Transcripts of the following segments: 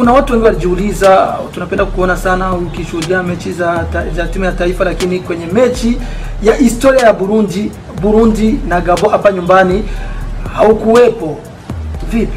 kuna watu wengi walijiuliza, tunapenda kuona sana ukishuhudia mechi za, ta, za timu ya taifa, lakini kwenye mechi ya historia ya Burundi Burundi na Gabo hapa nyumbani haukuwepo. Vipi?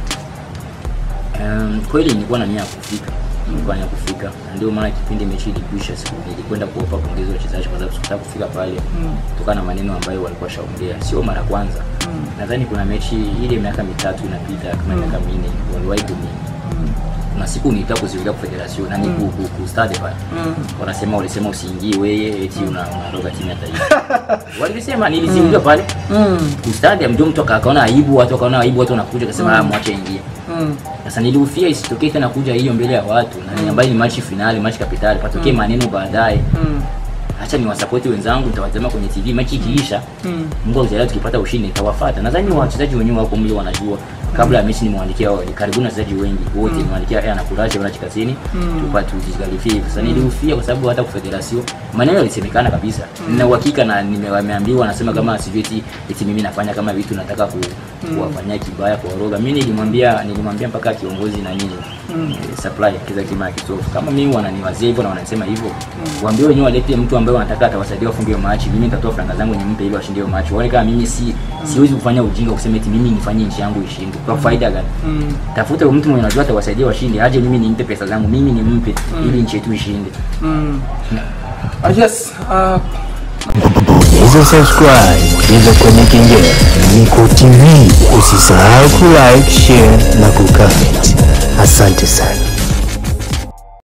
Um, kweli nilikuwa na nia ya kufika nilikuwa na nia ya kufika na ndio maana kipindi mechi ilikwisha siku nilikwenda kuwapa pongezi wachezaji kwa sababu sikutaka kufika pale Mm. kutokana na maneno ambayo walikuwa shaongea sio mara kwanza Mm. nadhani kuna mechi ile miaka mitatu inapita kama Mm. miaka minne waliwahi kuni Mm. kuna siku nilitaka kuziweka kwa federation na ni ku, ku, ku stade pale Mm. wanasema walisema usiingie wewe eti una unaondoka timu ya taifa walisema niliziingia pale Mm. ku stade ndio mtu aka- akaona aibu watu wakaona aibu watu wanakuja akasema Mm. ah mwache ingie Mm. sasa nilihofia isitokee tena kuja hiyo mbele ya watu na mm. ambayo ni machi finali machi kapitali patokee maneno baadaye Mm. hacha ni wasapoti wenzangu nitawatazama kwenye tv machi ikiisha Mm. mungu akijalia tukipata ushindi nitawafuata nadhani wachezaji wenyewe wako mle wanajua kabla ya mechi nimwandikia karibuni wachezaji wengi wote nimwandikia aya nakuraje wana chikazini Mm. tupate tujikalifie sasa nilihofia kwa sababu hata kufederation maneno yalisemekana kabisa nina uhakika na nimeambiwa nasema kama sijui eti eti mimi nafanya kama vitu nataka ku, kuwafanyia kibaya kwa roga mimi nilimwambia nilimwambia mpaka kiongozi na nini Mm. eh, supply kiza kima ya kisofu kama mimi wananiwazia hivyo na wanasema hivyo waambie wenyewe walete mtu ambaye wanataka atawasaidia wafunge hiyo machi mimi nitatoa franga zangu nimpe ili washinde hiyo machi waone kama mimi si siwezi kufanya ujinga kusema eti mimi nifanye nchi yangu ishinde kwa faida gani Mm. tafuta mtu mwenye anajua atawasaidia washinde aje mimi nimpe pesa zangu mimi nimpe ili nchi yetu ishinde Mm. Ah, yes. Uh, Bonyeza subscribe, bonyeza kwenye kengele. Niko TV, usisahau kulike, share na kucomment. Asante sana.